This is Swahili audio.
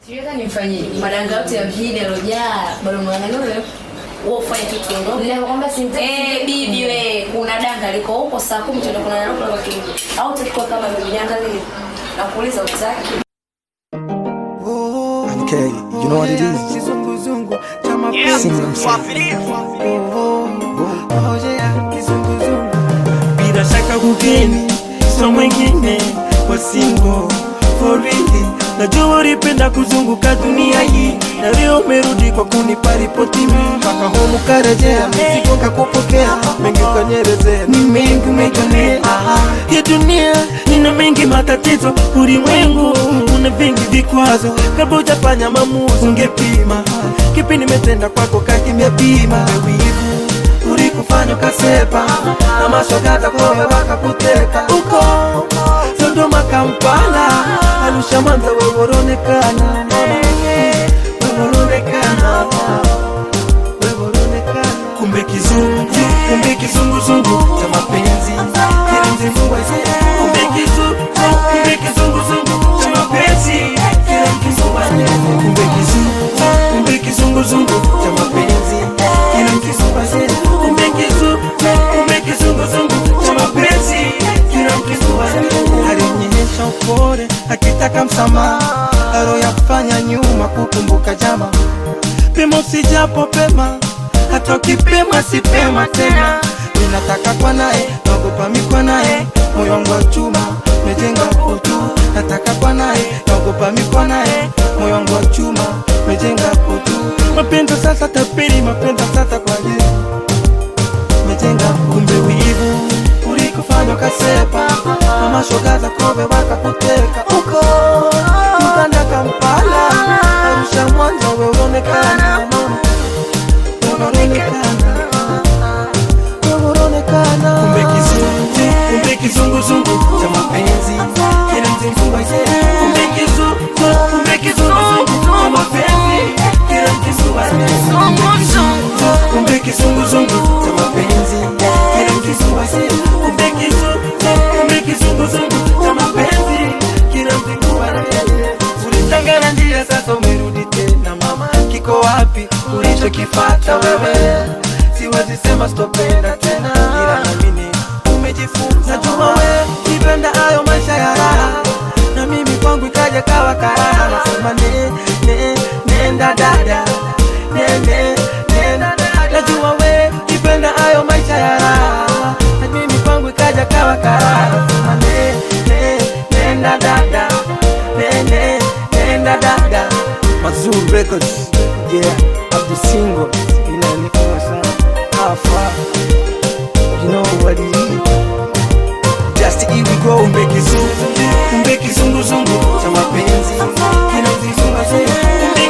Siweza nifanyie madanga yote ya mjini yalojaa bado mwanangu wewe ufanye kitu kidogo. Ninakwambia simtaki. Eh, bibi we, kuna danga liko huko saa 10 tunaenda kuna nalo kwa kingi. Au tukiko kama bibi danga lile. Nakuuliza utaki. Okay, you know what it is? Kizunguzungu cha mapenzi. Sing them song. Kizunguzungu. Bila shaka kugeni so mwingine kwa singo for real. Najua ulipenda kuzunguka dunia hii na leo umerudi kwa kunipa ripoti mimi mpaka homu karejea mizigo kakupokea mengi ukanyerezea ni mengi umejionea ya dunia ina mengi matatizo ulimwengu una vingi vikwazo kabla hujafanya maamuzi ungepima kipi nimetenda kwako kakimepima wivu ulikufanya ukasepa na mashogata kowe wakakuteka uko Sodoma Kampala Arusha Mwanza weworonekana weworonekana weworonekana kumbe kizungu kumbe kizunguzungu cha mapenzi kile mzingua kumbe kizungu kumbe kizunguzungu cha mapenzi kile mzingua kumbe kizungu kumbe kizunguzungu cha mapenzi kile mzingua kumbe kizungu kumbe kizunguzungu cha mapenzi kile mzingua alionyesha upole akitaka msamaha aro ya kufanya nyuma kukumbuka jama pima usijapo pema hata ukipema sipema tena ninataka kwa naye naogopa mikwa naye moyo wangu wa chuma mejenga utu nataka kwa naye naogopa mikwa naye moyo wangu wa chuma mejenga utu mapenzi sasa tapiri mapenzi sasa kwa je mejenga kumbe wivu ulikufanya ukasepa mama shoga za kobe wakakuteka uko Uganda Kampala Arusha Mwanza we unaonekana mama unaonekana wewe unaonekana kumbe kizungu kumbe kizunguzungu cha mapenzi kila mzungu kumbe kizungu kumbe kizunguzungu cha mapenzi kila mzungu kumbe kizunguzungu cha mapenzi kila mzungu kumbe kizungu kumbe kizunguzungu cha mapenzi kila mzungu ulitangana njia sasa umerudi tena mama kiko wapi ulichokifata wewe siwezi sema sitopenda tena ila namini umejifunza juma we kipenda hayo maisha ya raha na mimi kwangu ikaja kawa karaha nasema ne, ne, nenda dada ne, ne, nenda dada najua we kipenda hayo maisha ya raha na mimi kwangu ikaja kawa karaha nasema ne, ne, nenda dada ne, ne, nenda dada Mazur Records. Yeah, Abdu Single. Inaonekana sana. How far? You know what it is? Just here we go. kumbe kizungu kumbe kizunguzungu cha mapenzi kila mzizungu kumbe